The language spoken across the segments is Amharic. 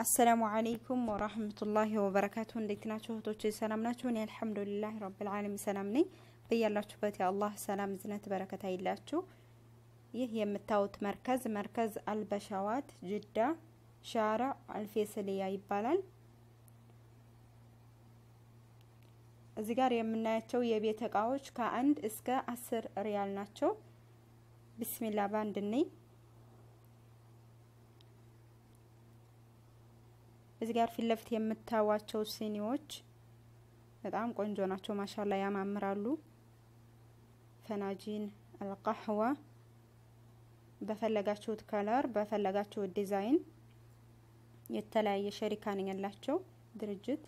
አሰላሙ አለይኩም ወራህመቱላሂ ወበረካቱ። እንዴት ናችሁ እህቶች? ሰላም ናችሁ? እኔ አልሐምዱሊላህ ረብል ዓለሚን ሰላም ነኝ። በያላችሁበት የአላህ ሰላም ዝነት በረከት አይላችሁ። ይህ የምታዩት መርከዝ መርከዝ አልበሻዋት ጅዳ ሻራ አልፌስልያ ይባላል። እዚህ ጋር የምናያቸው የቤት እቃዎች ከአንድ እስከ አስር ሪያል ናቸው። ቢስሚላ ባንድ ነኝ። እዚህ ጋር ፊት ለፊት የምታዋቸው ሲኒዎች በጣም ቆንጆ ናቸው። ማሻላ ያማምራሉ። ፈናጂን አልቃህዋ በፈለጋችሁት ከለር በፈለጋችሁት ዲዛይን የተለያየ ሸሪካ ነኝ ያላቸው ድርጅት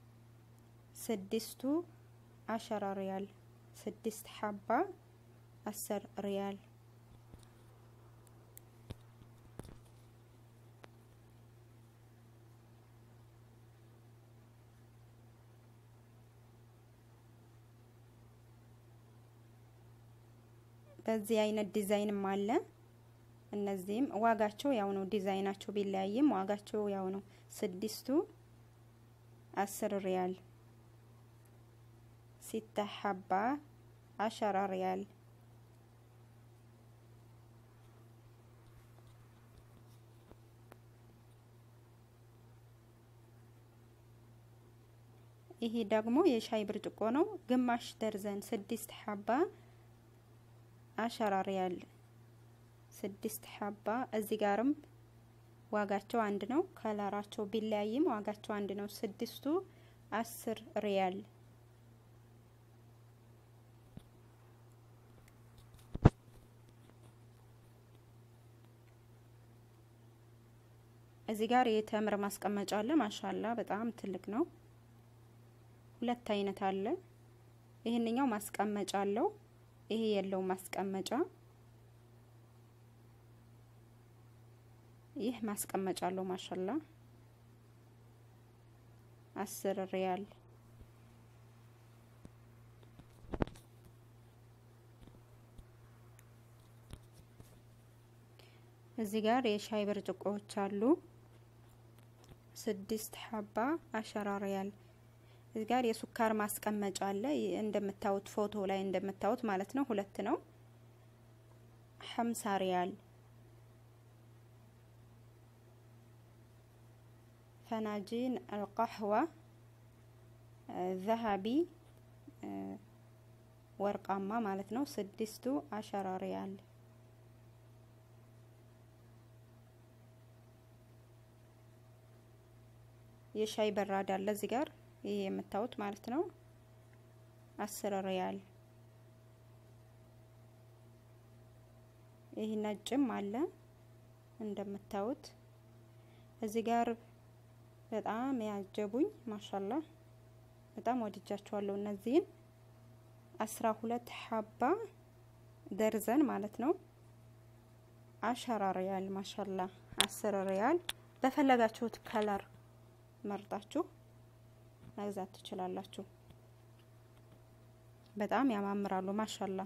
ስድስቱ አሸራ ሪያል ስድስት ሀባ አስር ሪያል በዚህ አይነት ዲዛይንም አለ። እነዚህም ዋጋቸው ያው ነው። ዲዛይናቸው ቢለያይም ዋጋቸው ያው ነው። ስድስቱ አስር ሪያል ሲታ ሀባ አሸራ ሪያል ይሄ ደግሞ የሻይ ብርጭቆ ነው። ግማሽ ደርዘን ስድስት ሀባ አሸራ ሪያል ስድስት ሀባ። እዚህ ጋርም ዋጋቸው አንድ ነው። ከለራቸው ቢለያይም ዋጋቸው አንድ ነው። ስድስቱ አስር ሪያል እዚህ ጋር የተምር ማስቀመጫ አለ። ማሻላ በጣም ትልቅ ነው። ሁለት አይነት አለ። ይህንኛው ማስቀመጫ አለው። ይሄ የለው ማስቀመጫ። ይህ ማስቀመጫ አለው። ማሻላ አስር ሪያል እዚህ ጋር የሻይ ብርጭቆዎች አሉ። ስድስት ሀባ አሸራ ሪያል። እዚህ ጋር የሱካር ማስቀመጫ አለ። እንደምታዩት ፎቶ ላይ እንደምታዩት ማለት ነው። ሁለት ነው። ሀምሳ ሪያል። ፈናጂን አልቃህዋ ዘሀቢ ወርቃማ ማለት ነው። ስድስቱ አሸራ ሪያል የሻይ በራድ አለ እዚህ ጋር ይሄ የምታዩት ማለት ነው። አስር ሪያል። ይህ ነጭም አለ እንደምታዩት እዚህ ጋር በጣም ያጀቡኝ ማሻላ በጣም ወድጃቸዋለሁ። እነዚህን አስራ ሁለት ሀባ ደርዘን ማለት ነው። አሸራ ሪያል ማሻላ አስር ሪያል በፈለጋችሁት ከለር መርጣችሁ መግዛት ትችላላችሁ። በጣም ያማምራሉ። ማሻላ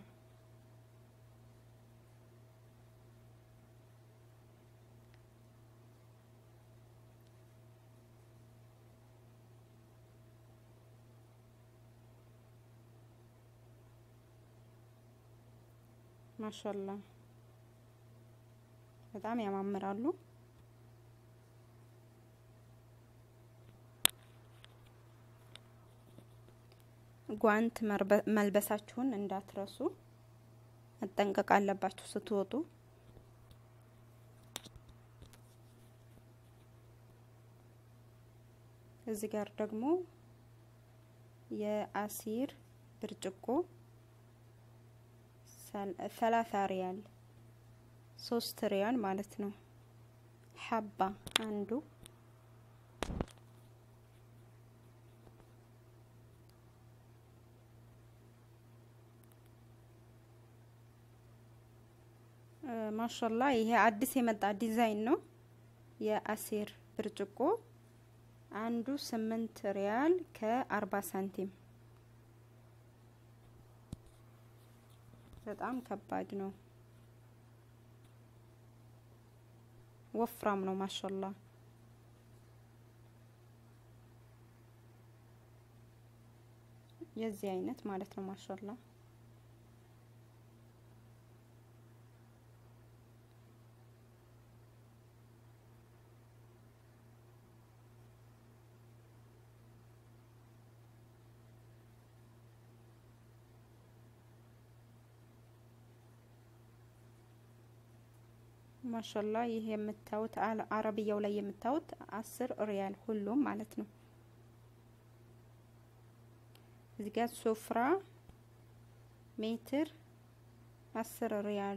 ማሻላ በጣም ያማምራሉ። ጓንት መልበሳችሁን እንዳትረሱ፣ መጠንቀቅ አለባችሁ ስትወጡ። እዚህ ጋር ደግሞ የአሲር ብርጭቆ ሰላሳ ሪያል ሶስት ሪያል ማለት ነው። ሀባ አንዱ ማሻላ ይሄ አዲስ የመጣ ዲዛይን ነው። የአሲር ብርጭቆ አንዱ ስምንት ሪያል ከአርባ ሳንቲም በጣም ከባድ ነው። ወፍራም ነው ማሻላ የዚህ አይነት ማለት ነው። ማሻላ ማሻላ ይህ የምታዩት አረብያው ላይ የምታዩት አስር ሪያል ሁሉም ማለት ነው። እዚህ ጋር ሶፍራ ሜትር አስር ሪያል።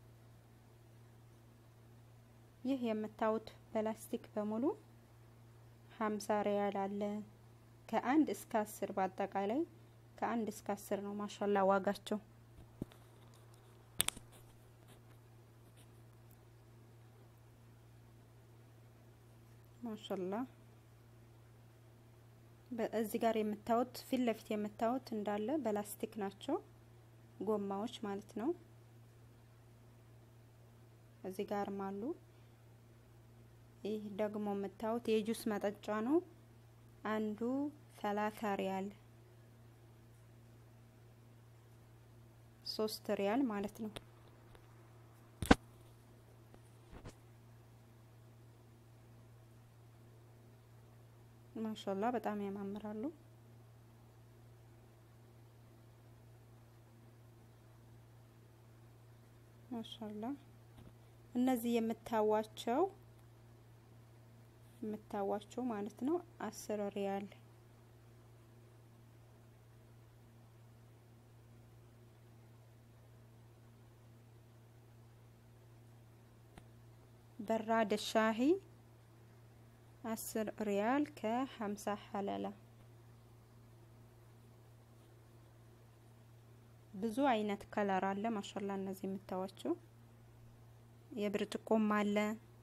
ይህ የምታዩት ፕላስቲክ በሙሉ ሀምሳ ሪያል አለ። ከአንድ እስከ አስር በአጠቃላይ ከአንድ እስከ አስር ነው ማሻላ ዋጋቸው። ማሻላ እዚህ ጋር የምታዩት ፊት ለፊት የምታዩት እንዳለ በላስቲክ ናቸው ጎማዎች ማለት ነው። እዚህ ጋርም አሉ። ይህ ደግሞ የምታዩት የጁስ መጠጫ ነው። አንዱ ሰላሳ ሪያል ሶስት ሪያል ማለት ነው። ማሻላ በጣም ያማምራሉ። ማሻላ እነዚህ የምታዋቸው የምታዋቸው ማለት ነው አስር ሪያል በራድ ሻሂ አስር ሪያል ከሀምሳ ሀላላ ብዙ አይነት ከለር አለ። ማሻላ እነዚህ የምታዋቸው የብርጭቆም አለ